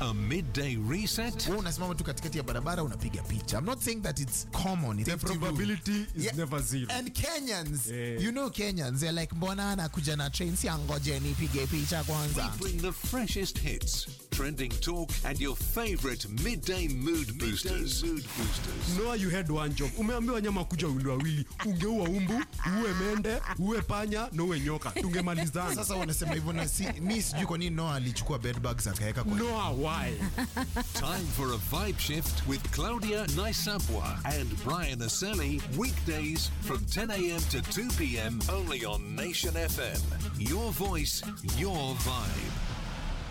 A midday reset? Wewe unasimama tu katikati ya barabara unapiga picha. I'm not saying that it's common. It's The empty room. probability is Yeah. never zero. And Kenyans, Yeah. you know Kenyans, they're like mbona anakuja na train si angoje nipige picha kwanza. Bring the freshest hits, trending talk, and your favorite midday mood boosters. mood boosters. Noah, you had one job. Umeambiwa nyama kuja wili wawili, ungeua umbu, uwe mende, uwe panya na uwe nyoka, tungemalizana. Sasa wanasema hivyo na si, mi sijui kwa nini Noah alichukua bed bugs akaweka kwa Noah, why? Time for a vibe shift with Claudia Naisabwa and Brian Aseli. Weekdays from 10 a.m. to 2 p.m. only on Nation FM. Your voice, your vibe.